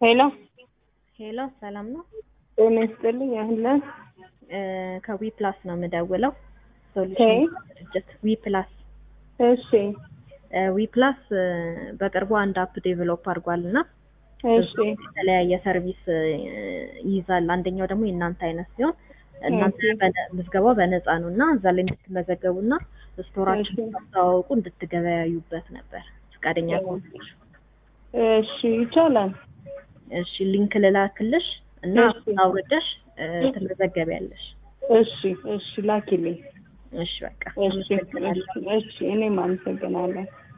ሄሎ ሄሎ ሰላም ነው። ጤና ይስጥልኝ። ያህለን ከዊ ፕላስ ነው የምደውለው። ኦኬ። ሶሉሽን ድርጅት ዊ ፕላስ እሺ ዊ ፕላስ በቅርቡ አንድ አፕ ዴቨሎፕ አድርጓል እና እሺ የተለያየ ሰርቪስ ይይዛል። አንደኛው ደግሞ የእናንተ አይነት ሲሆን እናንተ በነ- ምዝገባው በነፃ ነው እና እዛ ላይ እንድትመዘገቡ እና ስቶራችን እሺ። ታስተዋውቁ እንድትገበያዩበት ነበር ፈቃደኛ ከሆንሽ። እሺ ይቻላል። እሺ ሊንክ ልላክልሽ እና እሺ። አውርደሽ እ፣ ትመዘገቢያለሽ። እሺ እሺ ላኪልኝ። እሺ በቃ እሺ አመሰግናለሁ። እሺ እሺ እኔም አመሰግናለሁ።